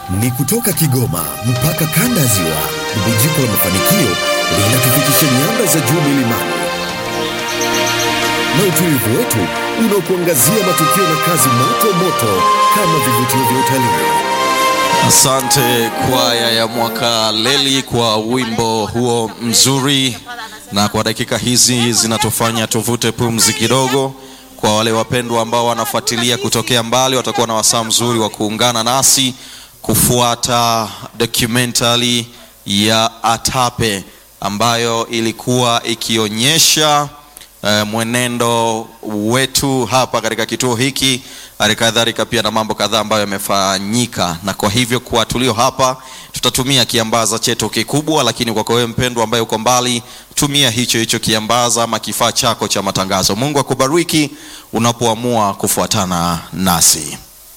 Ni kutoka Kigoma mpaka kanda ya Ziwa, bubujiko la mafanikio linatufikisha nyanda za juu milimani na utulivu wetu unaokuangazia matukio na kazi moto moto kama vivutio vya utalii. Asante kwaya ya mwaka leli kwa wimbo huo mzuri, na kwa dakika hizi zinatufanya tuvute pumzi kidogo. Kwa wale wapendwa ambao wanafuatilia kutokea mbali, watakuwa na wasaa mzuri wa kuungana nasi kufuata documentary ya Atape ambayo ilikuwa ikionyesha eh, mwenendo wetu hapa katika kituo hiki, hali kadhalika pia na mambo kadhaa ambayo yamefanyika, na kwa hivyo kwa tulio hapa tutatumia kiambaza chetu kikubwa, lakini kwako wewe mpendwa ambaye uko mbali, tumia hicho hicho kiambaza ama kifaa chako cha matangazo. Mungu akubariki unapoamua kufuatana nasi.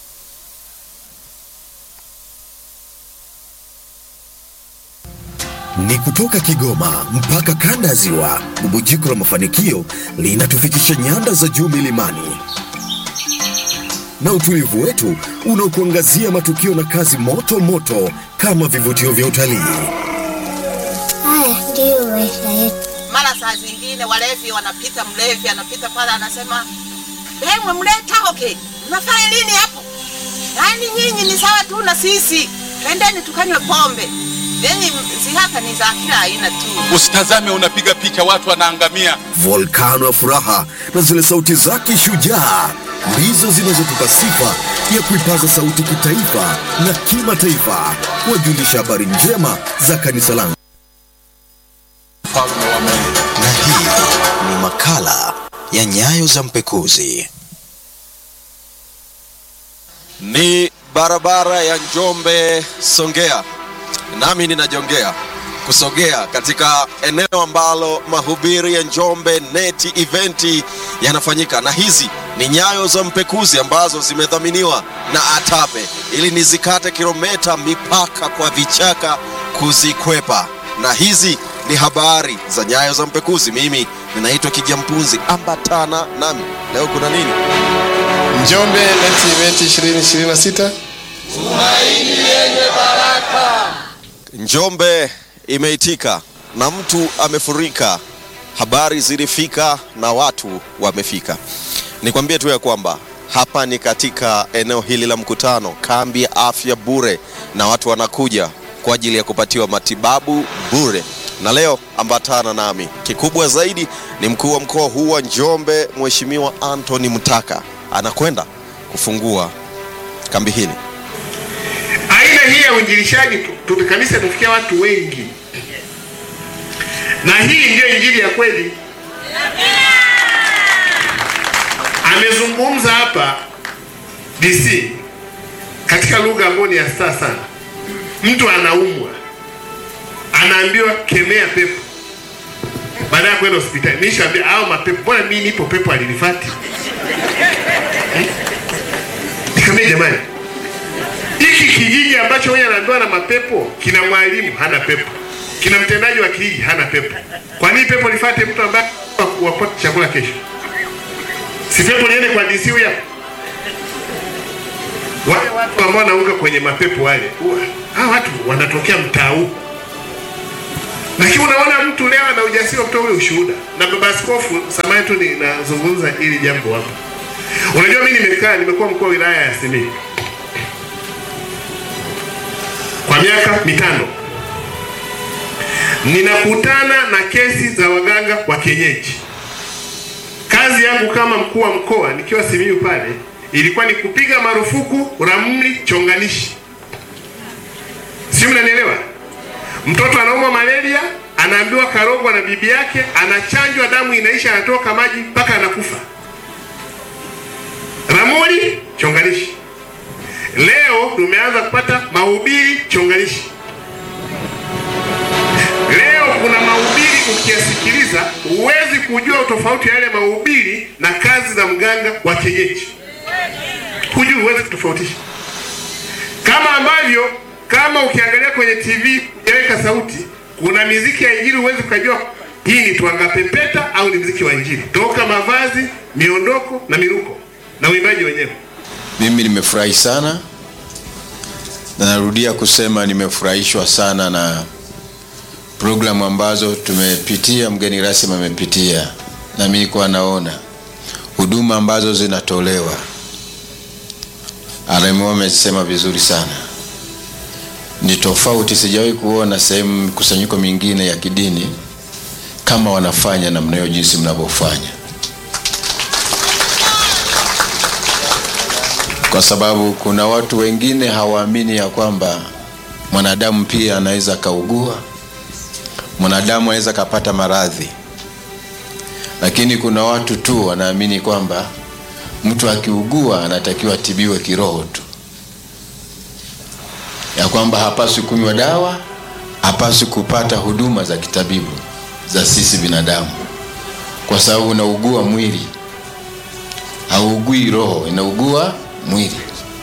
Ni kutoka Kigoma mpaka kanda ya Ziwa, bubujiko la mafanikio linatufikisha nyanda za juu milimani na utulivu wetu unaokuangazia matukio na kazi moto moto kama vivutio vya utalii. Haya ndiyo maisha yetu. Mara saa zingine walevi wanapita, mlevi anapita pale anasema, hemwe mletaoke, mnafanya nini hapo? Yaani nyinyi ni sawa tu na sisi, twendeni tukanywe pombe. Yani zihaka ni za kila aina tu. Usitazame unapiga picha watu wanaangamia. Volkano ya furaha na zile sauti zake shujaa ndizo zinazotupa sifa ya kuipaza sauti kitaifa na kimataifa, kuwajulisha habari njema za kanisa langu. Mfalme wa Mungu. Na hii ni makala ya Nyayo za Mpekuzi. Ni barabara ya Njombe Songea, nami ninajongea kusogea katika eneo ambalo mahubiri ya Njombe Net Event yanafanyika, na hizi ni nyayo za mpekuzi ambazo zimedhaminiwa na Atape ili nizikate kilomita mipaka kwa vichaka kuzikwepa, na hizi ni habari za nyayo za mpekuzi. Mimi ninaitwa Kijampunzi, ambatana nami leo. Kuna nini? Njombe Net Event 2026 Njombe imeitika na mtu amefurika, habari zilifika na watu wamefika. Nikwambie tu ya kwamba hapa ni katika eneo hili la mkutano, kambi ya afya bure, na watu wanakuja kwa ajili ya kupatiwa matibabu bure. Na leo ambatana nami, kikubwa zaidi ni mkuu wa mkoa huu wa Njombe, Mheshimiwa Anthony Mtaka anakwenda kufungua kambi hili. aina hii ya uinjilishaji tu- tu- kanisa tufikia watu wengi, na hii ndiyo injili ya kweli. Amezungumza hapa DC katika lugha ambayo ni ya staa sana. Mtu anaumwa, anaambiwa kemea pepo, baada ya kwenda hospitali. Nishaambia au mapepo, mbona mimi nipo, pepo alinifati? Hmm? Nikamwambia jamani, hiki kijiji ambacho huyu anaambiwa na mapepo kina mwalimu hana pepo, kina mtendaji wa kijiji hana pepo. Kwa nini pepo lifate mtu ambaye wapate chakula kesho? Si pepo liende kwa DC huyu hapa? Wale watu ambao wanaunga kwenye mapepo wale, huwa- hawa watu wanatokea mtaa huu, lakini unaona mtu leo ana ujasiri wa kutoa ule ushuhuda. Na baba askofu, samahani tu ninazungumza hili jambo hapa. Unajua mimi nimekaa, nimekuwa mkuu wa wilaya ya Simiyu kwa miaka mitano ninakutana na kesi za waganga wa kienyeji. Kazi yangu kama mkuu wa mkoa nikiwa Simiyu pale ilikuwa ni kupiga marufuku ramli chonganishi, si mnanielewa? Mtoto anaumwa malaria, anaambiwa karogwa na bibi yake, anachanjwa, damu inaisha, anatoka maji mpaka anakufa. Ramli chonganishi. Leo tumeanza kupata mahubiri chonganishi. Leo kuna mahubiri ukiyasikiliza, huwezi kujua utofauti wa yale mahubiri na kazi za mganga wa kienyeji, hujui, huwezi kutofautisha. Kama ambavyo kama ukiangalia kwenye TV yaweka sauti, kuna miziki ya injili, huwezi ukajua hii ni twanga pepeta au ni mziki wa injili, toka mavazi, miondoko na miruko na uimbaji wenyewe. Mimi nimefurahi sana na narudia kusema nimefurahishwa sana na programu ambazo tumepitia, mgeni rasmi amepitia, na mimi nilikuwa naona huduma ambazo zinatolewa. RMO amesema vizuri sana, ni tofauti, sijawahi kuona sehemu mikusanyiko mingine ya kidini kama wanafanya namna hiyo jinsi mnavyofanya, kwa sababu kuna watu wengine hawaamini ya kwamba mwanadamu pia anaweza akaugua, mwanadamu anaweza akapata maradhi, lakini kuna watu tu wanaamini kwamba mtu akiugua anatakiwa atibiwe kiroho tu, ya kwamba hapaswi kunywa dawa, hapaswi kupata huduma za kitabibu za sisi binadamu, kwa sababu unaugua mwili, hauugui roho, inaugua mwili.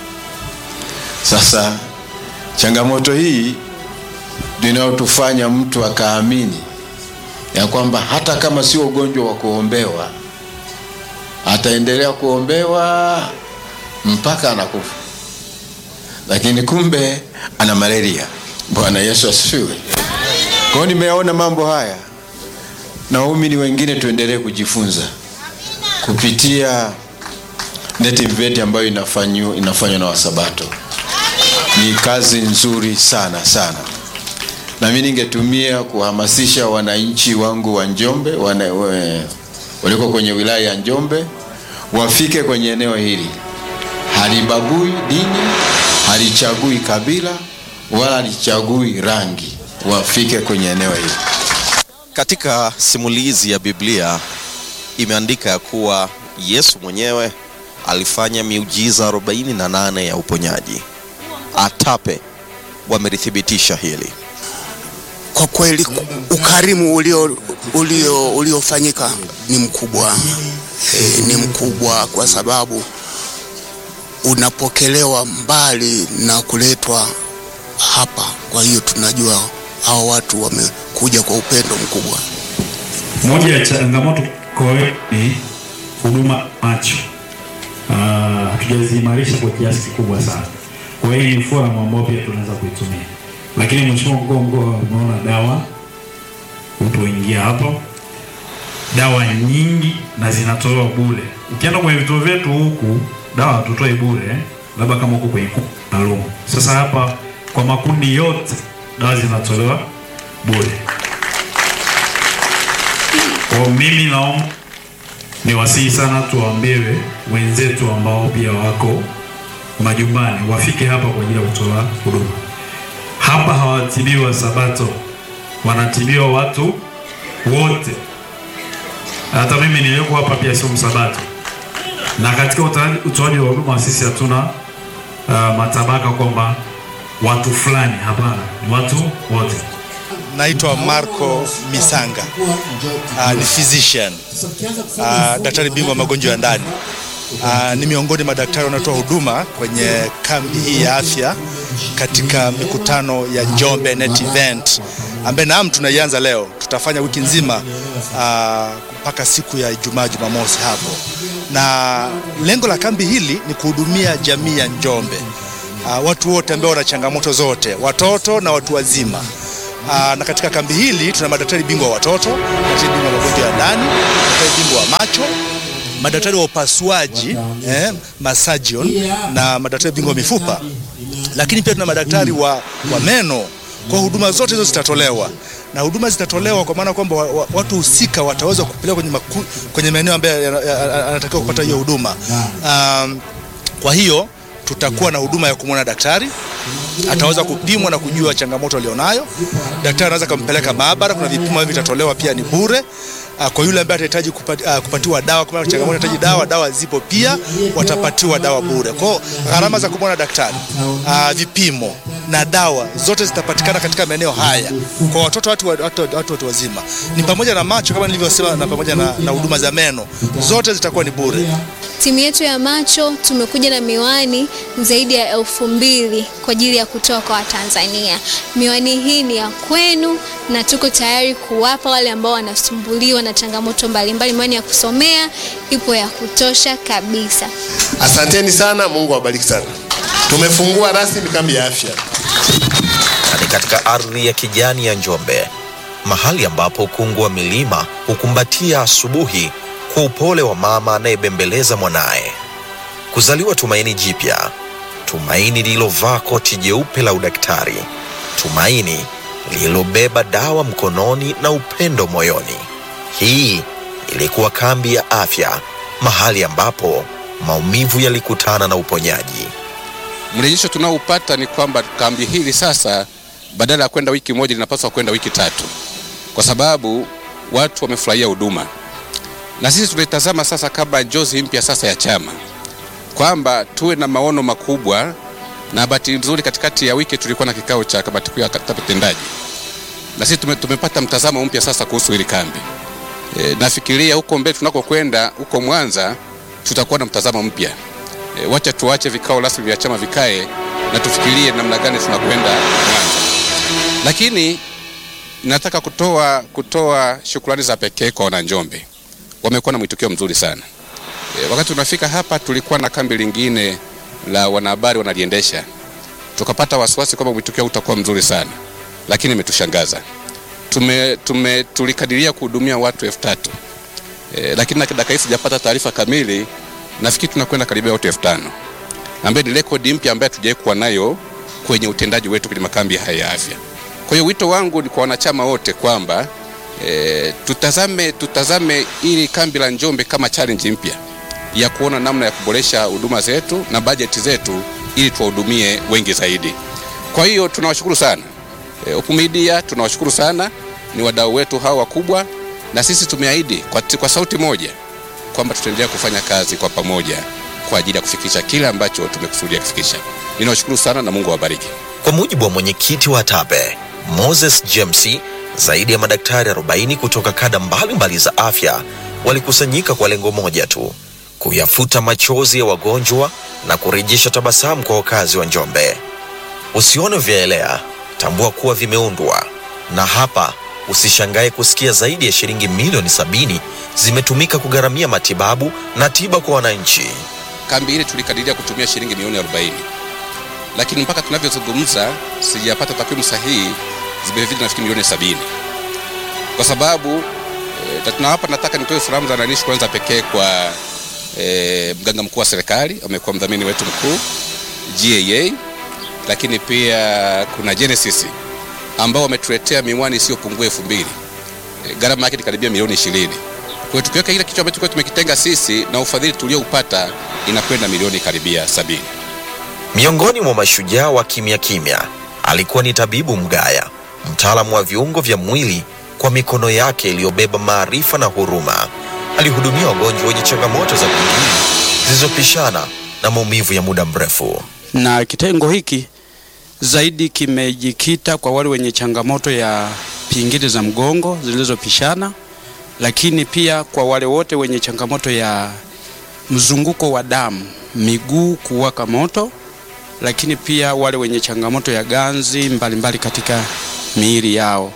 Sasa changamoto hii ndio inayotufanya mtu akaamini ya kwamba hata kama sio ugonjwa wa kuombewa ataendelea kuombewa mpaka anakufa, lakini kumbe ana malaria. Bwana Yesu asifiwe. Kwa hiyo nimeona mambo haya na waumini wengine tuendelee kujifunza kupitia NETIVET ambayo inafanywa inafanywa na Wasabato. Ni kazi nzuri sana sana, na mimi ningetumia kuhamasisha wananchi wangu wa Njombe wana, we, waliko kwenye wilaya ya Njombe wafike kwenye eneo hili. Halibagui dini, halichagui kabila, wala halichagui rangi. Wafike kwenye eneo hili. Katika simulizi ya Biblia imeandika ya kuwa Yesu mwenyewe alifanya miujiza 48 ya uponyaji. ATAPE wamelithibitisha hili. Kwa kweli ukarimu ulio ulio uliofanyika ni mkubwa e, ni mkubwa kwa sababu unapokelewa mbali na kuletwa hapa. Kwa hiyo tunajua hao watu wamekuja kwa upendo mkubwa. Moja ya changamoto kwa ni huduma macho, hatujaziimarisha kwa kiasi kikubwa sana. Kwa hiyo ni forum ambayo pia tunaweza kuitumia, lakini mheshimiwa mkuu wa mkoa, umeona dawa utoingia hapo, dawa nyingi na zinatolewa bure. Ukienda kwenye vituo vyetu huku dawa hatutoi bure, labda kama huko kwenye kundi maalum. Sasa hapa kwa makundi yote dawa zinatolewa bure. Kwa mimi naomba niwasihi sana tuwaambie wenzetu ambao pia wako majumbani wafike hapa kwa ajili ya kutoa huduma. Hapa hawatibiwa Sabato, wanatibiwa watu wote. Hata mimi niliyoko hapa pia sio Msabato, na katika utoaji wa huduma sisi hatuna uh, matabaka kwamba watu fulani. Hapana, ni watu wote. Naitwa Marco Misanga, uh, ni physician uh, daktari bingwa magonjwa ya ndani. Uh, ni miongoni mwa madaktari wanaotoa huduma kwenye kambi hii ya afya katika mikutano ya Njombe Net Event ambaye naam tunaianza leo, tutafanya wiki nzima mpaka uh, siku ya Ijumaa Jumamosi hapo, na lengo la kambi hili ni kuhudumia jamii ya Njombe, uh, watu wote ambao wana changamoto zote, watoto na watu wazima. Uh, na katika kambi hili tuna madaktari bingwa wa watoto, madaktari bingwa wa magonjwa ya ndani, madaktari bingwa wa macho, madaktari wa upasuaji eh, masajion na madaktari bingwa wa mifupa, lakini pia tuna madaktari wa, wa meno. Kwa huduma zote hizo zitatolewa na huduma zitatolewa kwa maana kwamba wa, wa, watu husika wataweza kupeleka kwenye, maku, kwenye maeneo ambayo anatakiwa kupata hiyo huduma. Um, kwa hiyo tutakuwa na huduma ya kumwona daktari, ataweza kupimwa na kujua changamoto alionayo. Daktari anaweza kumpeleka maabara, kuna vipimo hivi vitatolewa pia ni bure. Kwa yule ambaye atahitaji kupati, uh, kupatiwa dawa, kama changamoto anahitaji dawa, dawa zipo pia, watapatiwa dawa bure. Kwa gharama za kumwona daktari, uh, vipimo na dawa zote zitapatikana katika maeneo haya kwa watoto, watu, watu, watu, watu, watu wazima, ni pamoja na macho kama nilivyosema, na pamoja na huduma za meno, zote zitakuwa ni bure. Timu yetu ya macho tumekuja na miwani zaidi ya elfu mbili kwa ajili ya kutoa kwa Watanzania. Miwani hii ni ya kwenu na tuko tayari kuwapa wale ambao wanasumbuliwa na changamoto mbalimbali. Miwani ya kusomea ipo ya kutosha kabisa. Asanteni sana, Mungu awabariki sana. Tumefungua rasmi kambi ya afya. na ni katika ardhi ya kijani ya Njombe, mahali ambapo ukungu wa milima hukumbatia asubuhi kwa upole wa mama anayebembeleza mwanaye. Kuzaliwa tumaini jipya, tumaini lililovaa koti jeupe la udaktari, tumaini lililobeba dawa mkononi na upendo moyoni. Hii ilikuwa kambi ya afya, mahali ambapo maumivu yalikutana na uponyaji. Mrejesho tunaoupata ni kwamba kambi hili sasa badala ya kwenda wiki moja linapaswa kwenda wiki tatu, kwa sababu watu wamefurahia huduma, na sisi tunaitazama sasa kama njozi mpya sasa ya chama kwamba tuwe na maono makubwa, na bahati nzuri katikati ya wiki tulikuwa na kikao cha kamati kuu ya kata tendaji, na sisi tume, tumepata mtazamo mpya sasa kuhusu hili kambi. E, nafikiria huko mbele tunakokwenda huko Mwanza tutakuwa na mtazamo mpya. E, wacha tuache vikao rasmi vya chama vikae na tufikirie namna gani tunakwenda Mwanza. Lakini nataka kutoa kutoa shukrani za pekee kwa wananjombe, wamekuwa na mwitikio mzuri sana. E, wakati tunafika hapa tulikuwa na kambi lingine la wanahabari wanaliendesha, tukapata wasiwasi kwamba mwitikio utakuwa mzuri sana, lakini imetushangaza. Tume, tume, tulikadiria kuhudumia watu elfu tatu e, lakini dakika hii sijapata taarifa kamili. Nafikiri tunakwenda karibia watu elfu tano ambayo ni rekodi mpya ambayo hatujawahi kuwa nayo kwenye utendaji wetu kwenye makambi haya ya afya. Kwa hiyo wito wangu ni kwa wanachama wote kwamba e, tutazame, tutazame ili kambi la Njombe kama challenge mpya ya kuona namna ya kuboresha huduma zetu na bajeti zetu ili tuwahudumie wengi zaidi. Kwa hiyo tunawashukuru sana e, Hope Media tunawashukuru sana, ni wadau wetu hawa wakubwa, na sisi tumeahidi kwa, kwa sauti moja kwamba tutaendelea kufanya kazi kwa pamoja kwa ajili ya kufikisha kile ambacho tumekusudia kufikisha. Ninawashukuru sana na Mungu awabariki. Kwa mujibu wa mwenyekiti wa TAPE Moses James, zaidi ya madaktari 40 kutoka kada mbalimbali za afya walikusanyika kwa lengo moja tu, kuyafuta machozi ya wagonjwa na kurejesha tabasamu kwa wakazi wa Njombe. Usione vyaelea, tambua kuwa vimeundwa, na hapa usishangae kusikia zaidi ya shilingi milioni sabini zimetumika kugharamia matibabu na tiba kwa wananchi. Kambi ile tulikadiria kutumia shilingi milioni 40, lakini mpaka tunavyozungumza sijapata takwimu sahihi, zimezidi nafikiri milioni sabini, kwa sababu e, na hapa nataka nitoe salamu za nani, kwanza pekee kwa e, mganga mkuu wa serikali amekuwa mdhamini wetu mkuu GAA, lakini pia kuna Genesis ambao wametuletea miwani isiyopungua elfu mbili e, gharama yake ni karibia milioni ishirini. Kwa hiyo tukiweka kile kichwa ambacho tulikuwa tumekitenga sisi na ufadhili tulioupata inakwenda milioni karibia sabini. Miongoni mwa mashujaa wa kimya kimya alikuwa ni tabibu Mgaya, mtaalamu wa viungo vya mwili. Kwa mikono yake iliyobeba maarifa na huruma, alihudumia wagonjwa wenye changamoto za kimwili zilizopishana na maumivu ya muda mrefu. Na kitengo hiki zaidi kimejikita kwa wale wenye changamoto ya pingili za mgongo zilizopishana, lakini pia kwa wale wote wenye changamoto ya mzunguko wa damu, miguu kuwaka moto, lakini pia wale wenye changamoto ya ganzi mbalimbali mbali katika miili yao.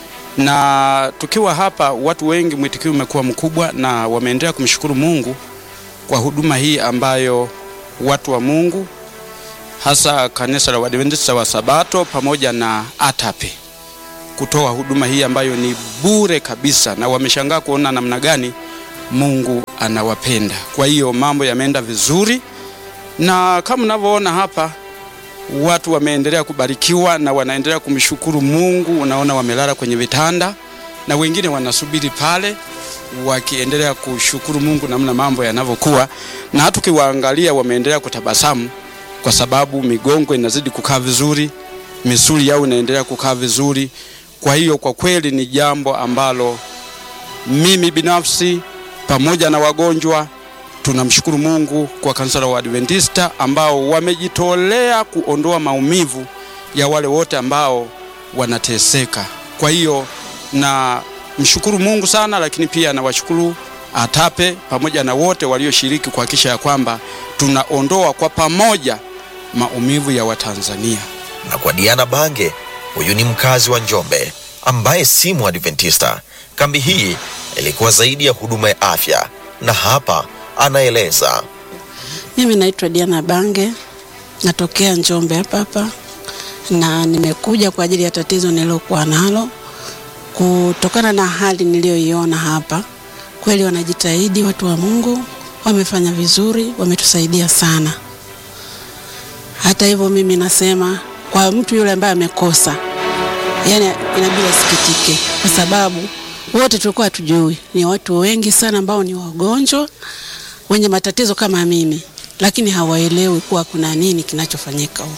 Na tukiwa hapa, watu wengi mwitikio umekuwa mkubwa na wameendelea kumshukuru Mungu kwa huduma hii ambayo watu wa Mungu hasa kanisa la Waadventista wa Sabato pamoja na ATAPE kutoa huduma hii ambayo ni bure kabisa, na wameshangaa kuona namna gani Mungu anawapenda. Kwa hiyo mambo yameenda vizuri, na kama mnavyoona hapa watu wameendelea kubarikiwa na wanaendelea kumshukuru Mungu. Unaona wamelala kwenye vitanda na wengine wanasubiri pale wakiendelea kushukuru Mungu namna mambo yanavyokuwa, na hata ukiwaangalia wameendelea kutabasamu kwa sababu migongo inazidi kukaa vizuri, misuli yao inaendelea kukaa vizuri. Kwa hiyo kwa kweli ni jambo ambalo mimi binafsi pamoja na wagonjwa tunamshukuru Mungu kwa kanisa la Waadventista ambao wamejitolea kuondoa maumivu ya wale wote ambao wanateseka. Kwa hiyo na mshukuru Mungu sana, lakini pia nawashukuru ATAPE pamoja na wote walioshiriki kuhakikisha ya kwamba tunaondoa kwa pamoja maumivu ya Watanzania. Na kwa Diana Bange, huyu ni mkazi wa Njombe ambaye si Mwadventista. Kambi hii ilikuwa zaidi ya huduma ya afya, na hapa anaeleza. Mimi naitwa Diana Bange, natokea Njombe hapa hapa. na nimekuja kwa ajili ya tatizo nililokuwa nalo kutokana na hali niliyoiona hapa. Kweli wanajitahidi watu wa Mungu, wamefanya vizuri, wametusaidia sana. Hata hivyo, mimi nasema kwa mtu yule ambaye amekosa, yani inabidi asikitike, kwa sababu wote tulikuwa hatujui. Ni watu wengi sana ambao ni wagonjwa wenye matatizo kama mimi, lakini hawaelewi kuwa kuna nini kinachofanyika huko.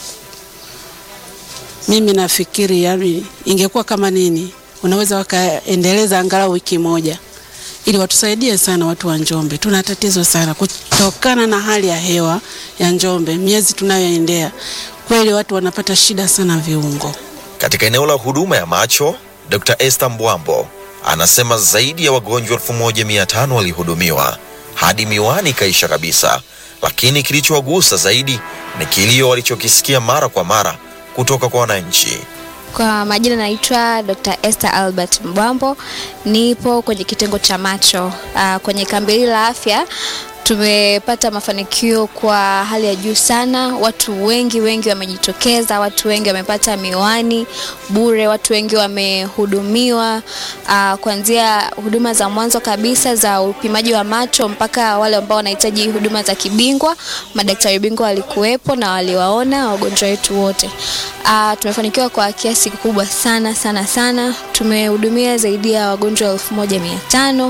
Mimi nafikiri yani, ingekuwa kama nini, unaweza wakaendeleza angalau wiki moja ili watusaidie sana watu wa Njombe. Tuna tatizo sana kutokana na hali ya hewa ya Njombe, miezi tunayoendea, kweli watu wanapata shida sana viungo. Katika eneo la huduma ya macho, Dr. Esther Mbwambo anasema zaidi ya wagonjwa 1500 walihudumiwa hadi miwani ikaisha kabisa, lakini kilichowagusa zaidi ni kilio walichokisikia mara kwa mara kutoka kwa wananchi. Kwa majina naitwa Dr. Esther Albert Mbwambo, nipo kwenye kitengo cha macho uh, kwenye kambi hili la afya tumepata mafanikio kwa hali ya juu sana. Watu wengi wengi wamejitokeza, watu wengi wamepata miwani bure, watu wengi wamehudumiwa uh, kuanzia huduma za mwanzo kabisa za upimaji wa macho mpaka wale ambao wanahitaji huduma za kibingwa. Madaktari bingwa walikuwepo na waliwaona wagonjwa wetu wote. Uh, tumefanikiwa kwa kiasi kikubwa sana sana sana. Tumehudumia zaidi ya wagonjwa elfu moja mia tano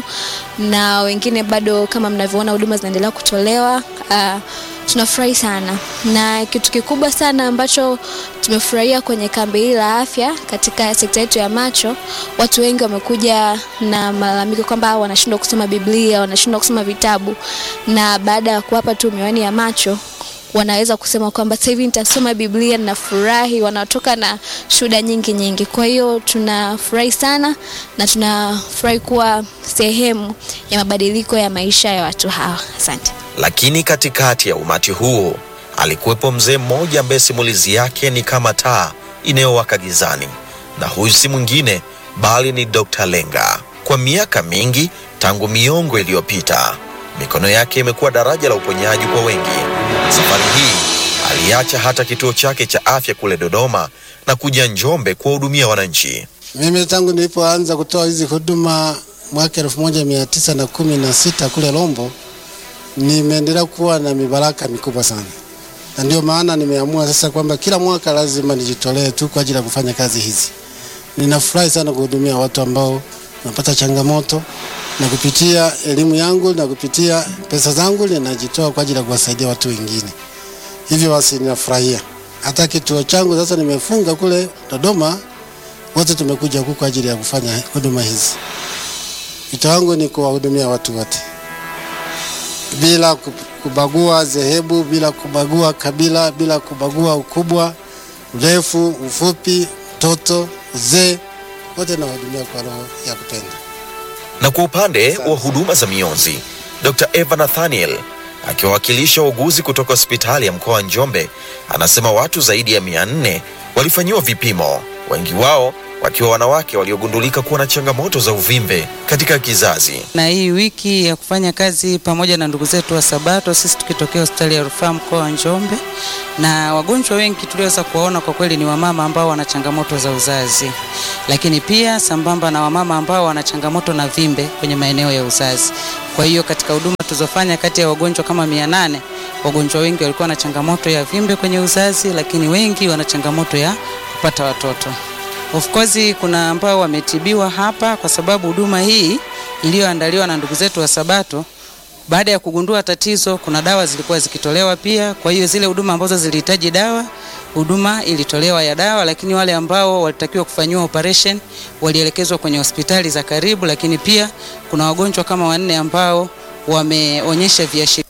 na wengine bado kama mnavyoona huduma zinaendelea kutolewa. Uh, tunafurahi sana, na kitu kikubwa sana ambacho tumefurahia kwenye kambi hili la afya katika sekta yetu ya macho, watu wengi wamekuja na malalamiko kwamba wanashindwa kusoma Biblia, wanashindwa kusoma vitabu, na baada ya kuwapa tu miwani ya macho wanaweza kusema kwamba sasa hivi nitasoma Biblia na furahi, wanatoka na shuhuda nyingi nyingi. Kwa hiyo tunafurahi sana na tunafurahi kuwa sehemu ya mabadiliko ya maisha ya watu hawa. Asante. Lakini katikati ya umati huu alikuwepo mzee mmoja ambaye simulizi yake ni kama taa inayowaka gizani, na huyu si mwingine bali ni Dr. Lenga. Kwa miaka mingi tangu miongo iliyopita, mikono yake imekuwa daraja la uponyaji kwa wengi. Safari hii aliacha hata kituo chake cha afya kule Dodoma na kuja Njombe kuwahudumia wananchi. Mimi tangu nilipoanza kutoa hizi huduma mwaka elfu moja mia tisa na kumi na sita kule Rombo, nimeendelea kuwa na mibaraka mikubwa sana, na ndio maana nimeamua sasa kwamba kila mwaka lazima nijitolee tu kwa ajili ya kufanya kazi hizi. Ninafurahi sana kuhudumia watu ambao wanapata changamoto na kupitia elimu yangu na kupitia pesa zangu ninajitoa kwa ajili ya kuwasaidia watu wengine. Hivyo basi ninafurahia. Hata kituo changu sasa nimefunga kule Dodoma, wote tumekuja huku kwa ajili ya kufanya huduma hizi. Wito wangu ni kuwahudumia watu wote bila kubagua dhehebu, bila kubagua kabila, bila kubagua ukubwa, urefu, ufupi, mtoto, uzee, wote nawahudumia kwa roho ya kupenda. Na kwa upande wa huduma za mionzi, Dr. Eva Nathaniel akiwawakilisha wauguzi kutoka hospitali ya mkoa wa Njombe anasema watu zaidi ya mia nne walifanyiwa vipimo, wengi wao wakiwa wanawake waliogundulika kuwa na changamoto za uvimbe katika kizazi. Na hii wiki ya kufanya kazi pamoja na ndugu zetu wa Sabato, sisi tukitokea hospitali ya rufaa mkoa wa Njombe, na wagonjwa wengi tuliweza kuwaona kwa kweli ni wamama ambao wana changamoto za uzazi, lakini pia sambamba na wamama ambao wana changamoto na vimbe kwenye maeneo ya uzazi. Kwa hiyo katika huduma tulizofanya, kati ya wagonjwa kama mia nane wagonjwa wengi walikuwa na changamoto ya vimbe kwenye uzazi, lakini wengi wana changamoto ya kupata watoto. Of course kuna ambao wametibiwa hapa kwa sababu huduma hii iliyoandaliwa na ndugu zetu wa Sabato, baada ya kugundua tatizo, kuna dawa zilikuwa zikitolewa pia. Kwa hiyo zile huduma ambazo zilihitaji dawa, huduma ilitolewa ya dawa, lakini wale ambao walitakiwa kufanyiwa operation walielekezwa kwenye hospitali za karibu, lakini pia kuna wagonjwa kama wanne ambao wameonyesha viashiria